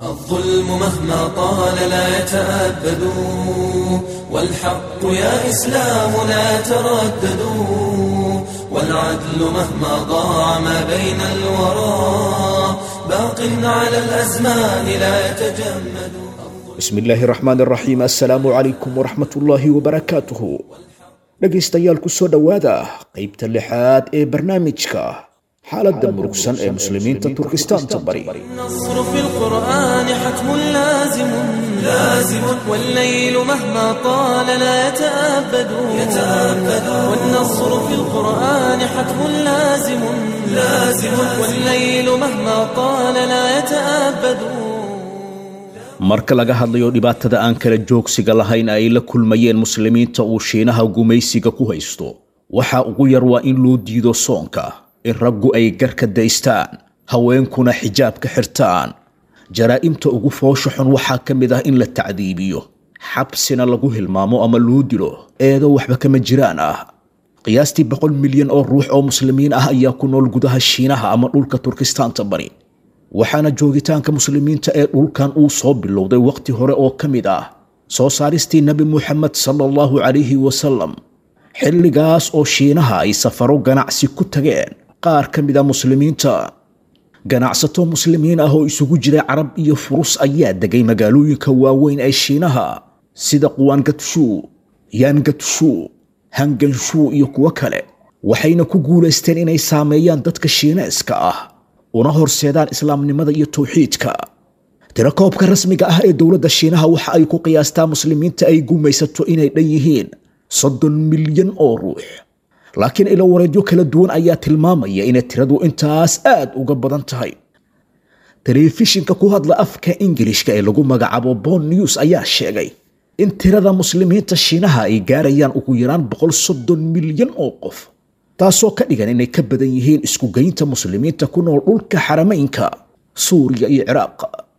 الظلم مهما طال لا يتأبد والحق يا إسلام لا تردد والعدل مهما ضاع ما بين الورى باق على الأزمان لا يتجمد bismi illaahi raxmaan raxiim assalaamu calaykum waraxmatullaahi wabarakaatuhu dhegaystayaal ku soo dhowaada qaybta lixaad ee barnaamijka xaaladda murugsan ee muslimiinta turkistaanta bari النصر في القرآن حتم لازم لازم والليل مهما طال لا يتأبد يتأبد والنصر في القرآن حتم لازم لازم والليل مهما طال لا يتأبد marka laga hadlayo dhibaatada aan kala joogsiga lahayn ay la kulmayeen muslimiinta uu shiinaha gumaysiga ku haysto waxa ugu yar waa in loo diido soonka in raggu ay garka daystaan haweenkuna xijaabka xirtaan jaraa'imta ugu foosha xun waxaa ka mid ah in la tacdiibiyo xabsina lagu hilmaamo ama loo dilo eedo waxba kama jiraan ah qiyaastii boqol milyan oo ruux oo muslimiin ah ayaa ku nool gudaha shiinaha ama dhulka turkistaanta bari waxaana joogitaanka muslimiinta ee dhulkan uu soo bilowday wakhti hore oo ka mid ah soo saaristii nebi muxamed sala allahu calayhi wasalam xilligaas oo shiinaha ay safaro ganacsi ku tageen qaar ka mid a muslimiinta ganacsato muslimiin ah oo isugu jira carab iyo furus ayaa degay magaalooyinka waaweyn ee shiinaha sida quwaangatshuu yaangatshuu hanganshuu iyo kuwo kale waxayna ku guulaysteen inay saameeyaan dadka shiineeska ah una horseedaan islaamnimada iyo towxiidka tirakoobka rasmiga ah ee dowladda shiinaha waxa ay ku qiyaastaa muslimiinta ay gumaysato inay dhan yihiin soddon milyan oo ruux laakiin ilo wareedyo kala duwan ayaa tilmaamaya inay tiradu intaas aad uga badan tahay telefishinka ku hadla afka ingilishka ee lagu magacaabo bon news ayaa sheegay in tirada muslimiinta shiinaha ay gaarayaan ugu yaraan boqol soddon milyan oo qof taasoo ka dhigan inay ka badan yihiin iskugeynta muslimiinta ku nool dhulka xarameynka suuriya iyo ciraaq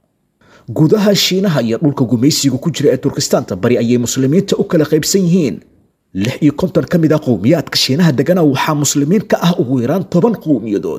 gudaha shiinaha iyo dhulka gumaysiga ku jira ee turkistaanta bari ayay muslimiinta u kala qaybsan yihiin lix iyo konton ka mid ah qowmiyaadka shiinaha degana waxaa muslimiin ka ah ugu yaraan toban qowmiyadood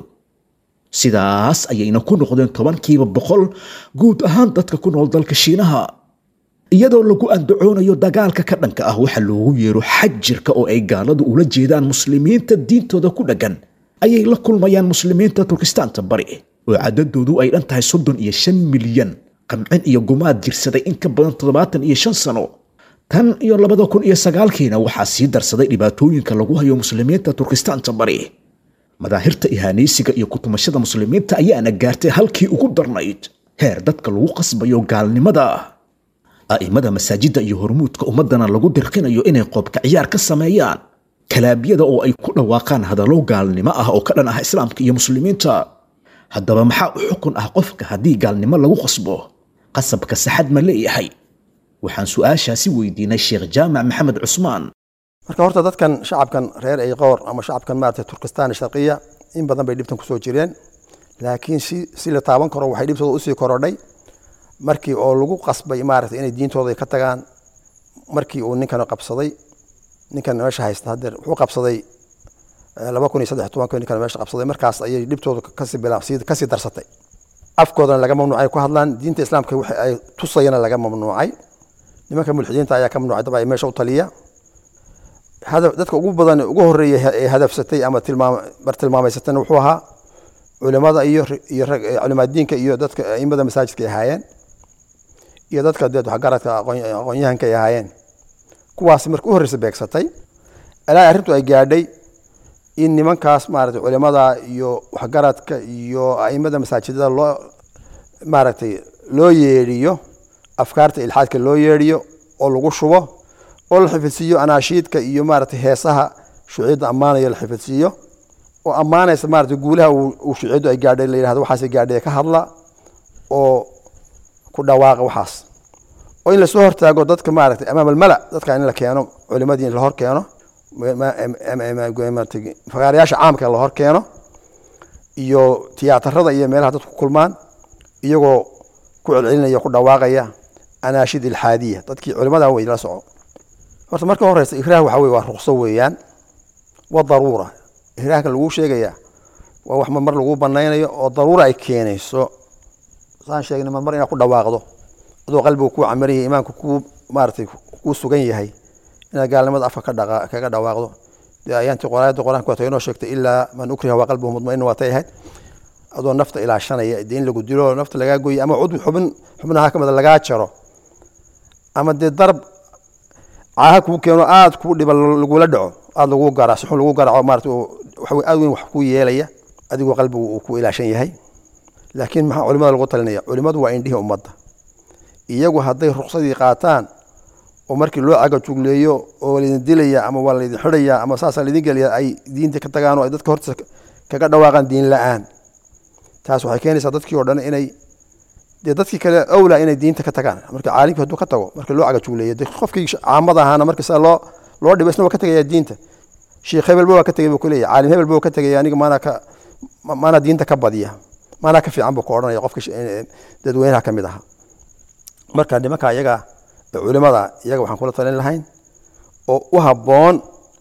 sidaas ayayna ku noqdeen tobankiiba boqol guud ahaan dadka ku nool dalka shiinaha iyadoo lagu andacoonayo dagaalka ka dhanka ah waxa loogu yeero xajirka oo ay gaaladu ula jeedaan muslimiinta diintooda ku dheggan ayay la kulmayaan muslimiinta turkistaanta bari oo cadadoodu ay dhan tahay soddon iyo shan milyan qamcin iyo gumaad jirsaday in ka badan toddobaatan iyo shan sano tan iyo labada kun iyo sagaalkiina waxaa sii darsaday dhibaatooyinka lagu hayo muslimiinta turkistaanta bari madaahirta ihaanaysiga iyo kutumashada muslimiinta ayaana gaartay halkii ugu darnayd heer dadka lagu qasbayo gaalnimada a'imada masaajidda iyo hormuudka ummaddana lagu dirqinayo inay qoobka ciyaar ka sameeyaan kalaabyada oo ay ku dhawaaqaan hadallo gaalnimo ah oo ka dhan ah islaamka iyo muslimiinta haddaba maxaa u xukun ah qofka haddii gaalnimo lagu qasbo qasabka saxad ma leeyahay waxaan su-aashaasi weydiinay sheekh jaamac maxamed cusmaan marka horta dadkan shacabkan reer ayqoor ama shacabkan maarata turkistan sharqiya in badan bay dhibtan kusoo jireen laakiin si si la taaban karo waxay dhibtooda usii korodhay markii oo lagu qasbay maarata inay diintooda ka tagaan markii uu ninkan qabsaday ninkan meesha haysta hadeer wuxuu qabsaday laba kun iyo saddex tobanka ninkan meesha qabsaday markaas ayay dhibtooda kasii bila kasii darsatay afkoodana laga mamnuucay ku hadlaan diinta islaamka wixi ay tusayana laga mamnuucay nimanka mulxidiinta ayaa ka mamnuucay daba meesha u taliya dadka ugu badan ugu horeeya ee hadafsatay ama bartilmaameysatana wuxuu ahaa culimada iyo iyo culimaa diinka iyo dadka aimada masaajidka ay ahaayeen iyo dadka dee waxgaradka aqoonyahanka ay ahaayeen kuwaasi marka u horreysa beegsatay ilaa arrintu ay gaadhay in nimankaas maaragtay culimada iyo waxgaradka iyo aimada masaajidada loo maaragtay loo yeedhiyo afkaarta ilxaadka loo yeedhiyo oo lagu shubo oo la xifidsiiyo anaashiidka iyo maaragtay heesaha shuciidda ammaanaya la xifidsiiyo oo ammaanaysa maaragtay guulaha uu shuciiddu ay gaadhay la yidhahdo waxaas gaadhay ka hadla oo ku dhawaaqa waxaas oo in lasoo hortaago dadka maaragtay amaam almala dadka in la keeno culimadii in la hor keeno fagaarayaasha caamka la hor keeno iyo tiyaatarada iyo meelaha dadku kulmaan iyagoo ku celcelinaya ku dhawaaqaya anaashid ilxaadiya dadkii culimada wey la soco horta marka horeysa ikraah waxa wey waa ruqso weeyaan wa daruura ikraahkan laguu sheegaya waa wax mar lagu banaynayo oo daruura ay keenayso saan sheegnay marmar inaad ku dhawaaqdo adoo qalbigu kuu camiran yahay iimaanku kuu maaratay kuu sugan yahay inaad gaalnimada afka ka dhaqa kaga dhawaaqdo dee ayaantii qoraayadda qur-aanka waatay inoo sheegtay ilaa man ukriha waa qalbuhu mudmain waatay ahayd adoo nafta ilaashanaya dee in lagu dilo nafta lagaa goyo ama cudwi xubin xubnaha kamida lagaa jaro ama dee darab caaha kuu keeno aada kuu dhiba lagula dhaco aada lagu garaco si xun lagu garaco maarata waxa aad weyn wax kuu yeelaya adigoo qalbigu uu ku ilaashan yahay laakiin maxaa culimada lagu talinaya culimadu waa indhihii ummadda iyagu hadday ruksadii qaataan oo markii loo cagajugleeyo oo laydin dilaya ama waa laydin xidhaya ama saasaa laydin gelaya ay diinta ka tagaan oo ay dadka hortiisa kaga dhawaaqaan diin la-aan taas waxay keenaysaa dadkii oo dhan inay dee dadkii kale awla inay diinta ka tagaan marka caalimkii hadduu ka tago marka loo cagajugleeyo de qofkii caamada ahaana marka sida loo loo dhibo isna waa ka tegaya diinta sheekh hebelba waa ka tegay buu kuleeyahy caalim hebelba waa ka tegaya aniga maanaa ka maanaa diinta ka badiya maanaa ka fiican buu ka odhanaya qofka dadweynaha ka mid aha marka nimanka iyaga culimada iyaga waxaan kula talin lahayn oo u habboon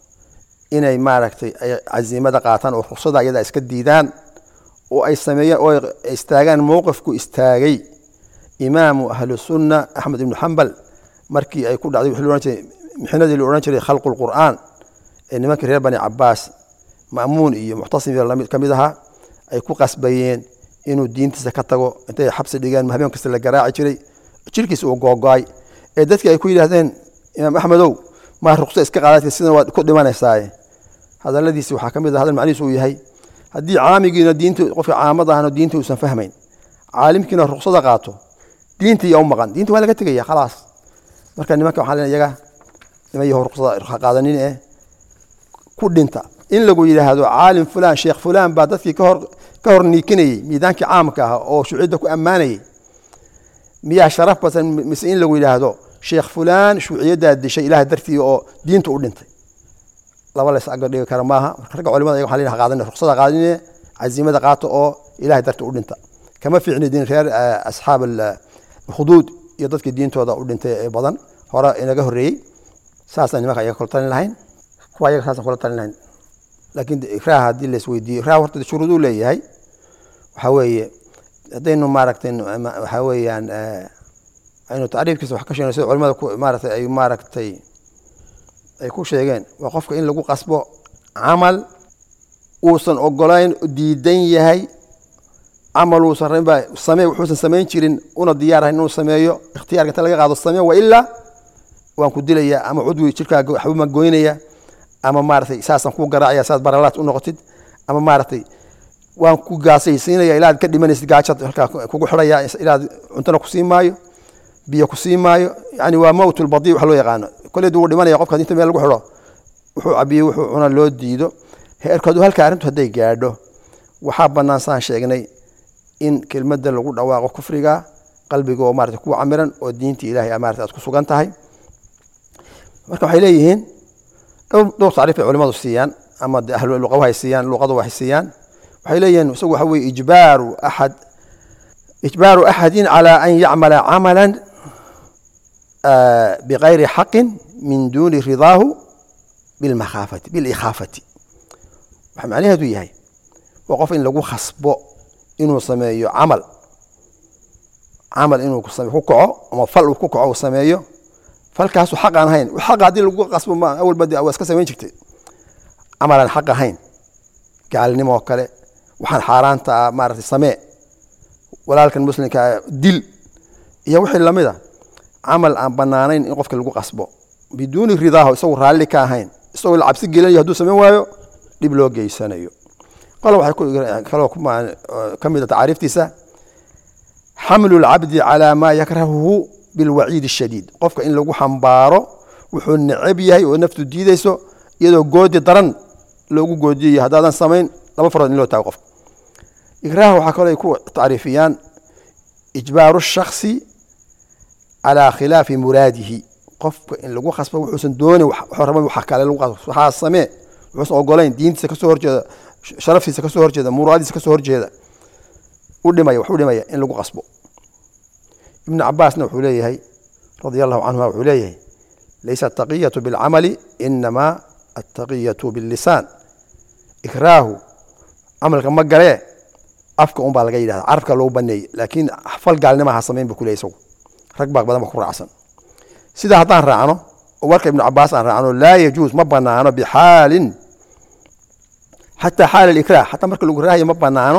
inay maaragtay ay casiimada qaataan oo ruksada iyada iska diidaan oo ay sameeyaan oo ay istaagaan mowqifku istaagay imaamu ahlu sunna axmed ibnu xambal markii ay ku dhacday wixii la odhan jiray mixnadii la odhan jiray khalqu lqur'aan ee nimankii reer bani cabaas ma'muun iyo muctasim lamid ka mid ahaa ay ku qasbayeen inuu diintiisa ka tago intay xabsi dhigeen habeen kasta la garaaci jiray jirkiisa uu googo-ay ee dadkii ay ku yidhaahdeen imaam axmedow maa ruqso iska qaadati sidan waad ku dhimanaysaaye hadaladiisi waxaa ka mid ah hadal macnihiisu uu yahay haddii caamigiina diinta qofka caamad ahana diinta uusan fahmayn caalimkiina ruqsada qaato diinta yaa u maqan diinta waa laga tegaya khalaas marka nimanka waxaa leen iyaga niman yaho ruqsada ha qaadanin eh ku dhinta in lagu yidhaahdo caalim fulaan sheekh fulaan baa dadkii kahor ka hor niikinayey miidaankii caamka ah oo shuucidda ku ammaanayay miyaa sharaf badan mise in lagu yidhaahdo sheekh fulaan shuuciyaddaa dishay ilaah dartii oo diinta u dhintay laba lays aga dhigi kara maaha marka ragga culimada ayaga waxaa la qaadan ruqsada qaadine casiimada qaato oo ilahay dartii u dhinta kama fiicni din reer asxaab alkhuduud iyo dadkii diintooda u dhintay ee badan hore inaga horreeyey saasaan nimanka ayaga kula talin lahayn kuwa ayaga saasaan kula talin lahayn laakiin ikraha haddii la isweydiiyo ikraha horta shuruuduu leeyahay waxaa weeye haddaynu maaragtay waxaa weeyaan aynu tacriifkiisa wax ka sheegno sida culimada maaratay ay maaragtay ay ku sheegeen waa qofka in lagu qasbo camal uusan ogolayn diidan yahay camal uusan rabinba samee wuxuusan samayn jirin una diyaarahayn inuu sameeyo ikhtiyaarka inta laga qaado samee wa ilaa waan ku dilayaa ama cudwi jirkaaga waxbama goynaya ama maaratay saasaan ku garaacaya saad baralaad u noqotid ama maaratay waan ku gaasaysiinaya ilaa ad ka dhimanaysid gaajad halkaa kugu xidhaya ilaa cuntona kusii maayo biyo kusii maayo yani waa mowt lbadi wax loo yaqaano koleed wuu dhimanaya qofka inta meel lagu xidho wuxuu cabiyey wuxuu cuna loo diido heerkoodu halka arrintu hadday gaadho waxaa bannaan saan sheegnay in kelmadda lagu dhawaaqo kufriga qalbiga oo marata ku camiran oo diinta ilahay marata aad ku sugan tahay marka waxay leeyihiin dhowr dhowr tacriif ay culimadu siiyaan ama de ahlu luqahu hay siiyaan luqadu waxay siiyaan waxay leeyihiin isagu waxa weye ijbaaru axad ijbaaru axadin calaa an yacmala camalan bigayri xaqin min duuni ridaahu bilmakhaafati bilikhaafati waxa macnaheedu yahay waa qof in lagu khasbo inuu sameeyo camal camal inuu ku kaco ama fal uu ku kaco uu sameeyo falkaasu xaq aan ahayn xaqa haddii lagu qasbo ma awalba de waa iska samayn jirtay camal aan xaq ahayn gaalnimo oo kale waxaan xaaraanta ah maaratay samee walaalkan muslimka dil iyo wixii lamid a camal aan banaanayn in qofka lagu qasbo biduuni ridaaho isagu raalli ka ahayn isagoo la cabsi gelinayo hadduu samayn waayo dhib loo geysanayo qolo waxay kaloo ka mid a tacaariiftiisa xamlu lcabdi calaa maa yakrahuhu bilwaciid shadiid qofka in lagu xambaaro wuxuu necab yahay oo naftu diideyso iyadoo goodi daran loogu goodiyayo haddaadan samayn laba farood in loo taago qofka ikraaha waxaa kaloo ay ku tacriifiyaan ijbaaru shaksi calaa khilaafi muraadihi qofka in lagu khasbo wuxuusan doonin wuxuu raba waxa kale lagu qasbo waxaa samee wuxuusan ogolayn diintiisa kasoo horjeeda sharaftiisa kasoo horjeeda muraadiisa kasoo horjeeda u dhimaya wax u dhimaya in lagu qasbo ibnu cabaasna wuxuu leeyahay radia allahu canhuma wuxuu leeyahay laysa ataqiyatu bilcamali inamaa attaqiyatu billisaan ikraahu camalka ma galee afka un baa laga yidhahda carabka loogu baneeyey laakiin fal gaalnima ha samayn bu kuley isagu rag baa badan ba ku raacsan sida haddaan raacno oo warka ibnu cabaas aan raacno laa yajuus ma banaano bixaalin xataa xaal alikrah xataa marka lagu raahayo ma banaano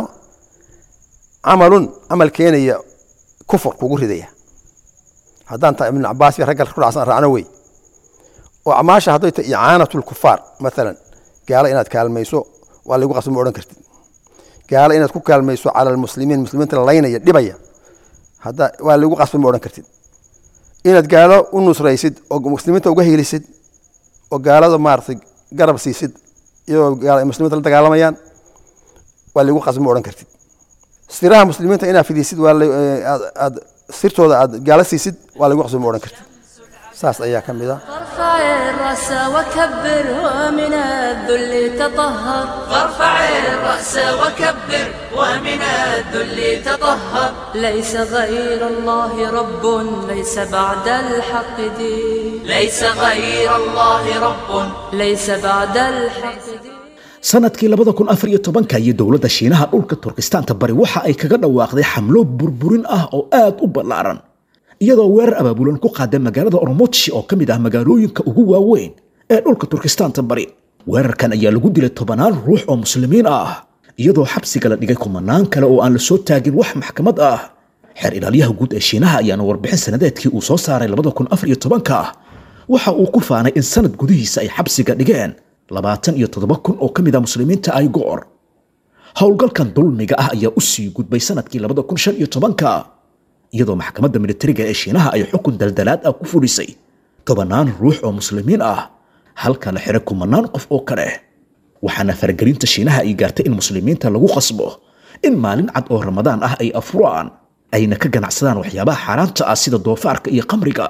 camalun camal keenaya kufur kugu ridaya haddaan ta ibnu cabaas iyo ragga ku raacsan raacno wey oo acmaasha hadday tahay icaanatu lkufaar maalan gaalo inaad kaalmayso waa lagu qasbo ma odhan kartid gaalo inaad ku kaalmayso cala almuslimiin muslimiinta laynaya dhibaya hadda waa lagu qasbo ma odhan kartid inaad gaalo u nusraysid oo muslimiinta uga helisid oo gaalada maaratay garab siisid iyadoo muslimiinta la dagaalamayaan waa lagu qasbo ma odhan kartid siraha muslimiinta inaad fidisid waa aad sirtooda aad gaalo siisid waa lagu qasbo ma odhan kartid saas ayaa ka mid a فارفع الرأس وكبر ومن الذل تطهر فارفع الرأس وكبر ومن الذل تطهر ليس غير الله رب ليس بعد الحق دين ليس غير الله رب ليس بعد الحق دين sanadkii labada kun afar iyo tobanka iyo dowladda shiinaha dhulka turkistaanta bari waxa ay kaga dhawaaqday xamlo burburin ah oo aad u ballaaran iyadoo weerar abaabulan ku qaada magaalada ormoji oo ka mid ah magaalooyinka ugu waaweyn ee dhulka turkistaanta bari weerarkan ayaa lagu dilay tobanaan ruux oo muslimiin ah iyadoo xabsiga la dhigay kumanaan kale oo aan la soo taagin wax maxkamad ah xeer ilaalyaha guud ee shiinaha ayaana warbixin sanadeedkii uu soo saaray labada kun afar iyo tobanka waxa uu ku faanay in sanad gudihiisa ay xabsiga dhigeen labaatan iyo toddoba kun oo ka mid ah muslimiinta ay go'or howlgalkan dulmiga ah ayaa u sii gudbay sanadkii labada kun shan iyo tobanka iyadoo maxkamadda militariga ee shiinaha ay xukun daldalaad ah ku fulisay tobannaan ruux oo muslimiin ah halka la xiray kumanaan qof oo kale waxaana faragelinta shiinaha ay gaartay in muslimiinta lagu qasbo in maalin cad oo ramadaan ah ay afuraan ayna ka ganacsadaan waxyaabaha xaaraanta ah sida doofaarka iyo qamriga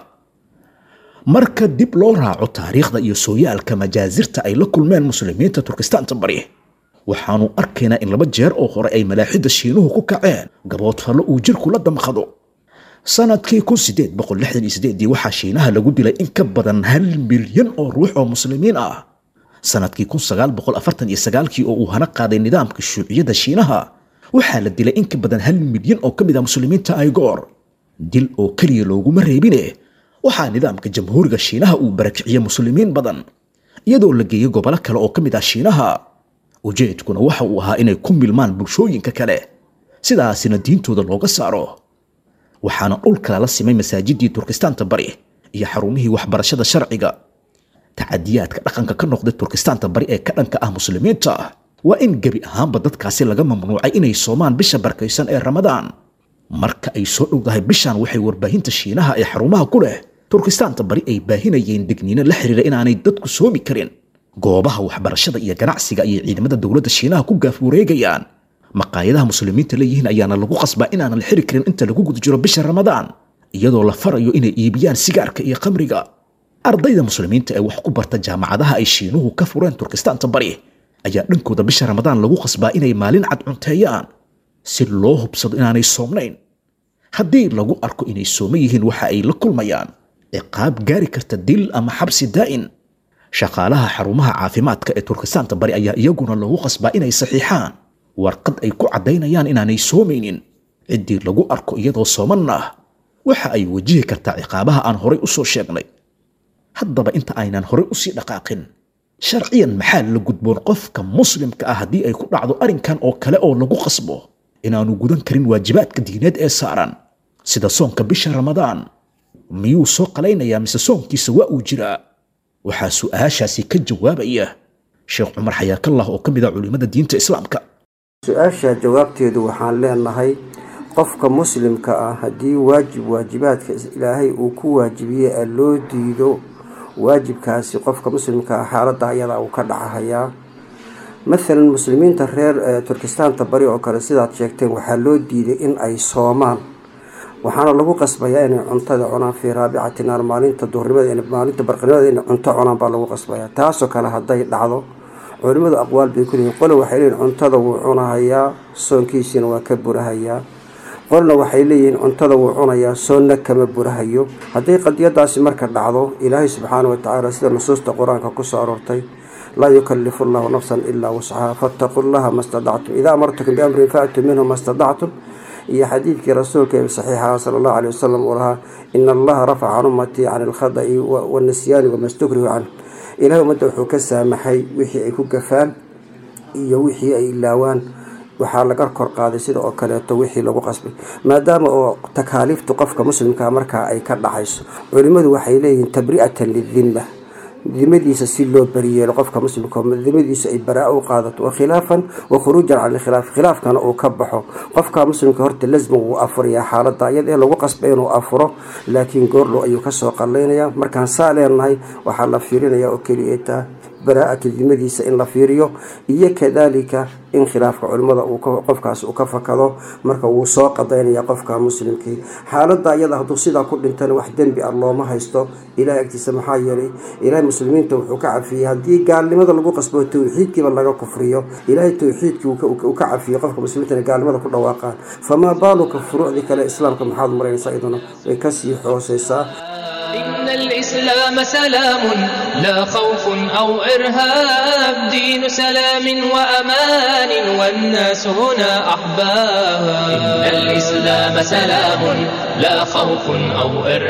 marka dib loo raaco taariikhda iyo sooyaalka majaasirta ay la kulmeen muslimiinta turkistaanta bari waxaanu arkaynaa in laba jeer oo hore ay malaaxidda shiinuhu ku kaceen gaboodfallo uu jirku la damqado sanadkii kun sideed boqol lixdan iyo sideedii waxaa shiinaha lagu dilay in ka badan hal milyan oo ruux oo muslimiin ah sanadkii kun sagaal boqol afartan iyo sagaalkii oo uu hana qaaday nidaamka shuuciyadda shiinaha waxaa la dilay in ka badan hal milyan oo ka mid ah muslimiinta aygoor dil oo keliya looguma reebine waxaa nidaamka jamhuuriga shiinaha uu barakiciyey muslimiin badan iyadoo la geeyey gobolo kale oo ka mid ah shiinaha ujeedkuna waxa uu ahaa inay ku milmaan bulshooyinka kale sidaasina diintooda looga saaro waxaana dhulkala la simay masaajidii turkistaanta bari iyo xarumihii waxbarashada sharciga tacadiyaadka dhaqanka ka noqday turkistaanta bari ee ka dhanka ah muslimiinta waa in gebi ahaanba dadkaasi laga mamnuucay inay soomaan bisha barkaysan ee ramadaan marka ay soo dhowdahay bishan waxay warbaahinta shiinaha ee xarumaha ku leh turkistaanta bari ay baahinayeen digniino la xiriira inaanay dadku soomi karin goobaha waxbarashada iyo ganacsiga ayay ciidamada dowladda shiinaha ku gaaf wareegayaan maqaayadaha muslimiinta leeyihiin ayaana lagu qasbaa inaanan la xiri karin inta lagu guda jiro bisha ramadaan iyadoo la farayo inay iibiyaan sigaarka iyo khamriga ardayda muslimiinta ee wax ku barta jaamacadaha ay shiinuhu ka fureen turkistaanta bari ayaa dhankooda bisha ramadaan lagu qasbaa inay maalin cad cunteeyaan si loo hubsado inaanay soomnayn haddii lagu arko inay sooman yihiin waxa ay la kulmayaan ciqaab gaari karta dil ama xabsi daa'in shaqaalaha xarumaha caafimaadka ee turkistaanta bari ayaa iyaguna lagu qasbaa inay saxiixaan warqad ay ku caddaynayaan inaanay soomaynin ciddii lagu arko iyadoo soomanna waxa ay wajihi kartaa ciqaabaha aan horay u soo sheegnay haddaba inta aynan horay usii dhaqaaqin sharciyan maxaa la gudboon qofka muslimka ah haddii ay ku dhacdo arrinkan oo kale oo lagu qasbo inaanu gudan karin waajibaadka diineed ee saaran sida soonka bisha ramadaan miyuu soo qalaynayaa mise soonkiisa waa uu jiraa waxaa su'aashaasi ka jawaabaya sheekh cumar xayaakallah oo ka mid ah culimmada diinta islaamka su-aasha jawaabteedu waxaan leenahay qofka muslimka ah haddii waajib waajibaadka ilaahay uu ku waajibiyey ee loo diido waajibkaasi qofka muslimka ah xaaladda ayadaa uu ka dhacahayaa mathalan muslimiinta reer turkistaanta bari oo kale sidaad sheegteen waxaa loo diiday in ay soomaan waxaana lagu qasbayaa inay cuntada cunaan fii raabicati naar maalinta duhurnimada maalinta barqinimada inay cunto cunaan baa lagu qasbayaa taasoo kale hadday dhacdo culimadu aqwaal bay ku leeyihin qole waxay leeyihin cuntada wuu cunahayaa soonkiisiina waa ka burahayaa qolna waxay leeyihiin cuntada wuu cunayaa soonna kama burahayo hadday qadiyadaasi marka dhacdo ilaahay subxaana wa tacaala sida nusuusta qur-aanka kusoo aroortay laa yukalifu allahu nafsan ilaa wuscaha fattaquu llaha ma stadactum idaa amartukum biamrin faatuu minhu ma stadactum iyo xadiidkii rasuulka ee saxiixa sala allahu aleyh wasalam uu lahaa ina allaha rafaca can ummatii can alkhada'i wannisyaani wama stukrihu canhu ilahay ummadda wuxuu ka saamaxay wixii ay ku gafaan iyo wixii ay ilaawaan waxaa laga kor qaaday sida oo kaleeto wixii lagu qasbay maadaama oo takaaliiftu qofka muslimkaa markaa ay ka dhacayso culimmadu waxay leeyihiin tabri'atan lidimma dimadiisa si loo bariyeelo qofka muslimka dimadiisa ay baraa u qaadato wa khilaafan wa khuruujan cala alkhilaaf khilaafkana uu ka baxo qofka muslimka horta lasma wuu afurayaa xaalada iyada ee lagu qasbay inuu afuro laakiin goordhow ayuu kasoo qallaynaya markaan saa leenahay waxaa la fiirinaya oo keliyataa baraa'atu dimadiisa in la fiiriyo iyo kadalika in khilaafka culimmada qofkaas uu ka fakado marka wuu soo qadaynaya qofka muslimkii xaalada iyada hadduu sidaa ku dhintana wax dembi ah looma haysto ilahay agtiisa maxaa yeelay ilahay muslimiinta wuxuu ka cafiyey haddii gaalnimada lagu qasbo towxiidkiiba laga kufriyo ilahay towxiidkii uu ka cafiyey qofka muslimiintana gaalnimada ku dhawaaqaan famaa baaluka furuucdii kale islaamka maxaad maraynaysaa iyaduna way kasii hooseysaa إن الإسلام سلام لا خوف أو إرهاب دين سلام وأمان والناس هنا أحباب إن الإسلام سلام لا خوف أو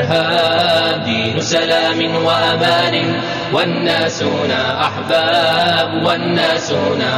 إرهاب دين سلام وأمان والناس هنا أحباب والناس هنا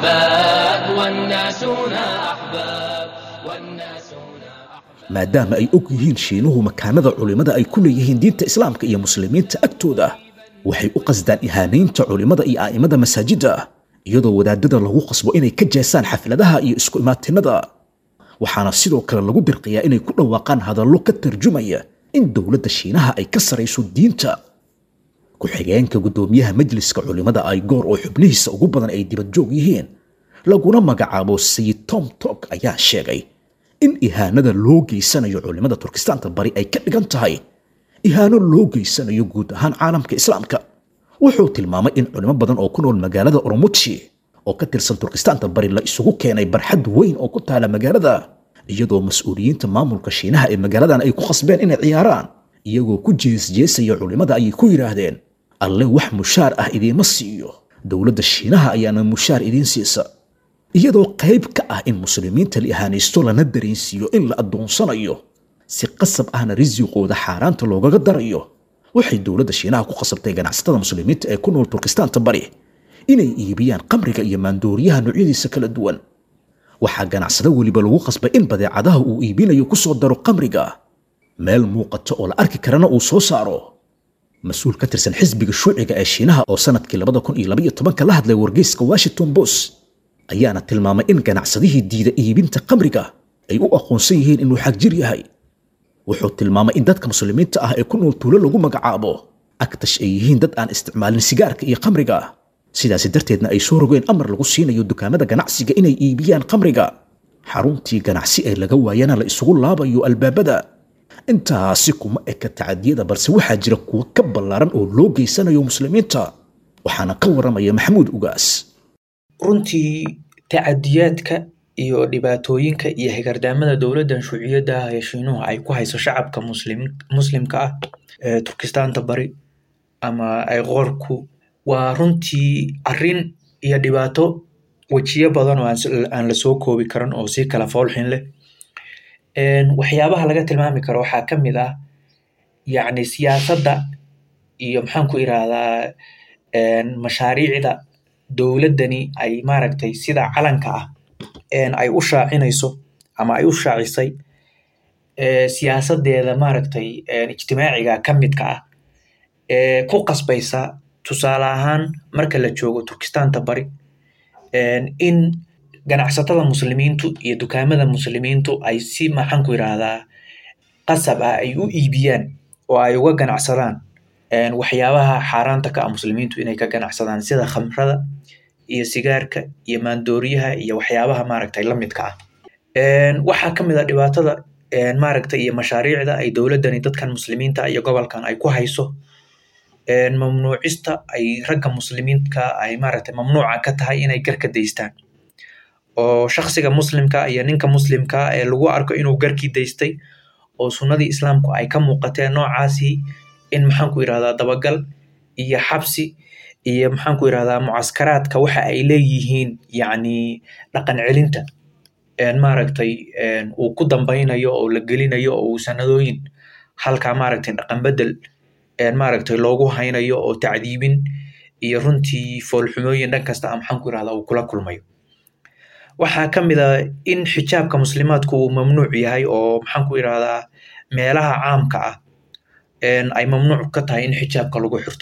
أحباب والناس هنا أحباب والناس هنا maadaama ay og yihiin shiinuhu makaanada culimmada ay ku leeyihiin diinta islaamka iyo muslimiinta agtooda waxay u qasdaan ihaanaynta culimmada iyo aa'imada masaajidda iyadoo wadaadada lagu qasbo inay ka jeesaan xafladaha iyo isku imaatinada waxaana sidoo kale lagu dirqiyaa inay ku dhawaaqaan hadallo ka tarjumaya in dowladda shiinaha ay ka sarayso diinta ku-xigeenka guddoomiyaha majliska culimmada ay goor oo xubnihiisa ugu badan ay dibadjoog yihiin laguna magacaabo sayid tom tok ayaa sheegay in ihaanada loo geysanayo culimmada turkistaanta bari ay ka dhigan tahay ihaano loo geysanayo guud ahaan caalamka islaamka wuxuu tilmaamay in culimo badan oo ku nool magaalada oromuji oo ka tirsan turkistaanta bari la isugu keenay barxad weyn oo ku taala magaalada iyadoo mas-uuliyiinta maamulka shiinaha ee magaaladan ay ku qasbeen inay ciyaaraan iyagoo ku jeesjeesaya culimmada ayay ku yidhaahdeen alle wax mushaar ah idiima siiyo dowladda shiinaha ayaana mushaar idiin siisa iyadoo qayb ka ah in muslimiinta la ihaanaysto lana dareensiiyo in la addoonsanayo si qasab ahna risiqooda xaaraanta loogaga darayo waxay dowladda shiinaha ku qasabtay ganacsatada muslimiinta ee ku nool turkistaanta bari inay iibiyaan qamriga iyo maandooriyaha noocyadiisa kala duwan waxaa ganacsado weliba lagu qasbay in badeecadaha uu iibinayo ku soo daro qamriga meel muuqata oo la arki karana uu soo saaro mas-uul ka tirsan xisbiga shuuciga ee shiinaha oo sanadkii labada kun iyo labaiyo tobanka la hadlay wargeyska washington post ayaana tilmaamay in ganacsadihii diida iibinta qamriga ay u aqoonsan yihiin inuu xagjir yahay wuxuu tilmaamay in dadka muslimiinta ah ee ku nool tuulo lagu magacaabo agtash ay yihiin dad aan isticmaalin sigaarka iyo qamriga sidaasi darteedna ay soo rogeen amar lagu siinayo dukaamada ganacsiga inay iibiyaan qamriga xaruntii ganacsi ee laga waayana la isugu laabayo albaabada intaasi kuma eka tacadiyada balse waxaa jira kuwo ka ballaaran oo loo geysanayo muslimiinta waxaana ka waramaya maxamuud ugaas runtii tacadiyaadka iyo dhibaatooyinka iyo higardaamada dowladdan shuuciyadda ah ee shiinuhu ay ku hayso shacabka muslim muslimka ah ee turkistaanta bari ama ay qoorku waa runtii arrin iyo dhibaato wejiyo badan oo aan la soo koobi karin oo si kala foolxin leh waxyaabaha laga tilmaami karo waxaa ka mid ah yacni siyaasadda iyo maxaan ku irahdaa mashaariicda dowladdani ay maaragtay sida calanka ah ay u shaacinayso ama ay u shaacisay siyaasadeeda maaragtay ijtimaaciga ka midka ah ee ku qasbaysa tusaale ahaan marka la joogo turkistaanta bari in ganacsatada muslimiintu iyo dukaamada muslimiintu ay si maxaan ku yidhaahdaa qasab ah ay u iibiyaan oo ay uga ganacsadaan waxyaabaha xaaraanta ka ah muslimiintu inay ka ganacsadaan sida khamrada iyo sigaarka iyo maandooriyaha iyo waxyaabaha maaragtay la midka ah waxaa ka mid a dhibaatada maaragtay iyo mashaariicda ay dowladdani dadkan muslimiinta iyo gobolkan ay ku hayso mamnuucista ay ragga muslimiinka ay maaragtay mamnuuca ka tahay inay garka daystaan oo shaksiga muslimka iyo ninka muslimka ee lagu arko inuu garkii daystay oo sunnadii islaamku ay ka muuqateen noocaasi in maxaan ku yidhahdaa dabagal iyo xabsi iyo maxaan ku yirahdaa mucaskaraadka waxa ay leeyihiin yacni dhaqan celinta maaragtay uu ku dambeynayo oo la gelinayo oo uu sanadooyin halkaa maaragtay dhaqan bedel maaragtay loogu haynayo oo tacdiibin iyo runtii foolxumooyin dhan kasta a maxaan ku yirahdaa uu kula kulmayo waxaa ka mid a in xijaabka muslimaadku uu mamnuuc yahay oo maxaan ku yirahdaa meelaha caamka ah ay mamnuuc ka tahay in xijaabka lagu xirto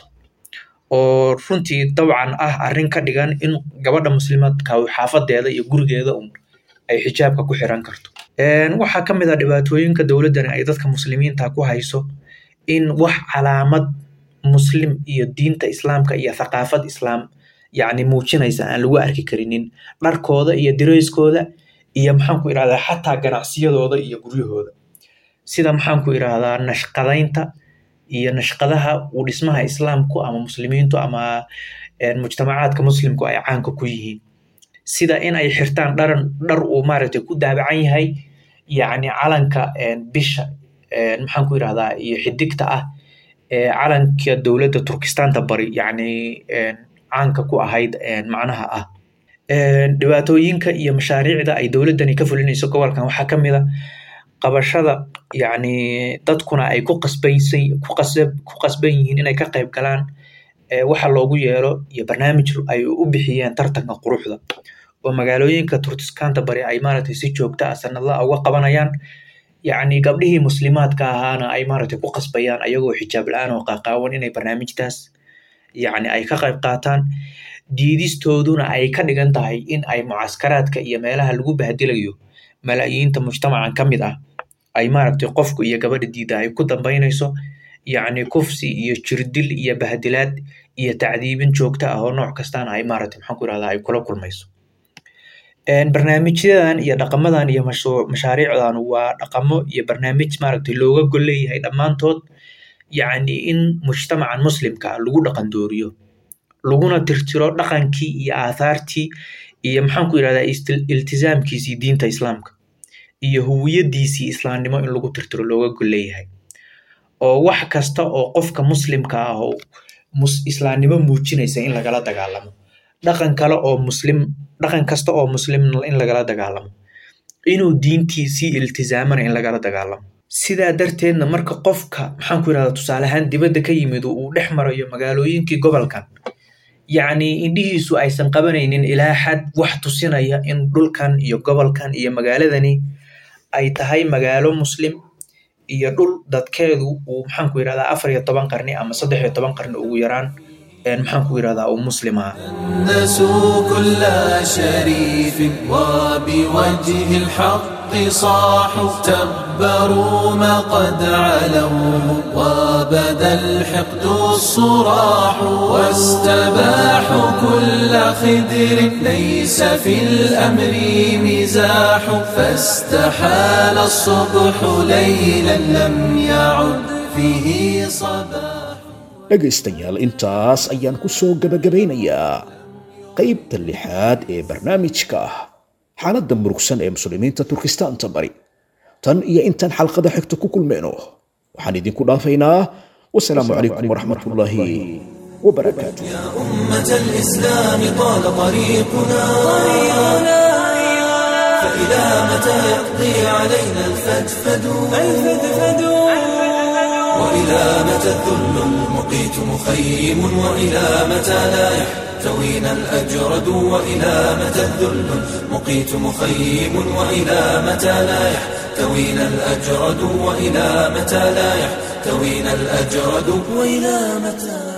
oo runtii dabcan ah arrin ka dhigan in gabadha muslimaadka xaafadeeda iyo gurigeeda un ay xijaabka ku xiran karto waxaa ka mid ah dhibaatooyinka dowladdani ay dadka muslimiinta ku hayso in wax calaamad muslim iyo diinta islaamka iyo thaqaafad islaam yacni muujinaysa aan lagu arki karinin dharkooda iyo dirayskooda iyo maxaan ku irahdaa xataa ganacsiyadooda iyo guryahooda sida maxaan ku irahdaa nashqadaynta iyo nashqadaha uu dhismaha islaamku ama muslimiintu ama mujtamacaadka muslimku ay caanka ku yihiin sida in ay xirtaan dharan dhar uu maaragtay ku daabacan yahay yacni calanka bisha maxaan ku irahdaa iyo xidigta ah calanka dowladda turkistaanta bari yacni caanka ku ahayd macnaha ah dhibaatooyinka iyo mashaariicda ay dowladdani ka fulinayso gobolkan waxaa ka mid a qabashada yacni dadkuna ay ku qasbaysan ku qasab ku qasban yihiin inay ka qayb galaan waxa loogu yeelo iyo barnaamij ay u bixiyeen tartanka quruxda oo magaalooyinka turkistaanta bari ay maaragtay si joogta ah sanadlaha uga qabanayaan yacni gabdhihii muslimaadka ahaana ay maaragtay ku qasbayaan ayagoo xijaab la-aan oo qaaqaawan inay barnaamijtaas yacni ay ka qayb qaataan diidistooduna ay ka dhigan tahay in ay mucaskaraadka iyo meelaha lagu bahdilayo malaayiinta mujtamacan ka mid ah ay maaragtay qofku iyo gabadha diida ay ku dambeynayso yacni kufsi iyo jirdil iyo bahdilaad iyo tacdiibin joogta ah oo nooc kastaana ay maaragtay maxaan ku irahdaa ay kula kulmayso barnaamijyadan iyo dhaqamadan iyo mashaariicdan waa dhaqamo iyo barnaamij maaragtay looga gol leeyahay dhammaantood yacni in mujtamacan muslimka ah lagu dhaqan dooriyo laguna tirtiro dhaqankii iyo aathaartii iyo maxaan ku yirahdaa iltizaamkiisii diinta islaamka iyo huwiyadiisii islaamnimo in lagu tirtiro looga gol leeyahay oo wax kasta oo qofka muslimka ah oo islaamnimo muujinaysa in lagala dagaalamo dhaqan kale oo muslim dhaqan kasta oo muslim in lagala dagaalamo inuu diintiisii iltizaamana in lagala dagaalamo sidaa darteedna marka qofka maxaan ku yirahdaa tusaale ahaan dibadda ka yimid uu dhex marayo magaalooyinkii gobolkan yacni indhihiisu aysan qabanaynin ilaa xad wax tusinaya in dhulkan iyo gobolkan iyo magaaladani ay tahay magaalo muslim iyo dhul dadkeedu uu maxaan ku yirahdaa afar iyo toban qarni ama saddex iyo toban qarni ugu yaraan maxaan ku yirahdaa uu muslim aha نسوا كل شريف وبوجه الحق صاحوا تبروا ما قد علوا وبدا الحقد الصراح واستباحوا كل خدر ليس في الأمر مزاح فاستحال الصبح ليلا لم يعد فيه صباح dhegaystayaal intaas ayaan ku soo gebagabaynayaa qaybta lixaad ee barnaamijka ah xaaladda murugsan ee muslimiinta turkistaanta bari tan iyo intaan xalqada xigta ku kulmeyno waxaan idinku dhaafaynaa wasalaamu calaykum waraxmatullaahi wabarakaatu أمة الإسلام طال طريقنا فإلى متى يقضي علينا الفدفد وإلى متى الذل المقيت مخيم وإلى متى لا يحتوينا الأجرد وإلى متى الذل المقيت مخيم وإلى متى لا يحتوينا الأجرد وإلى متى لا يحتوينا الأجرد وإلى متى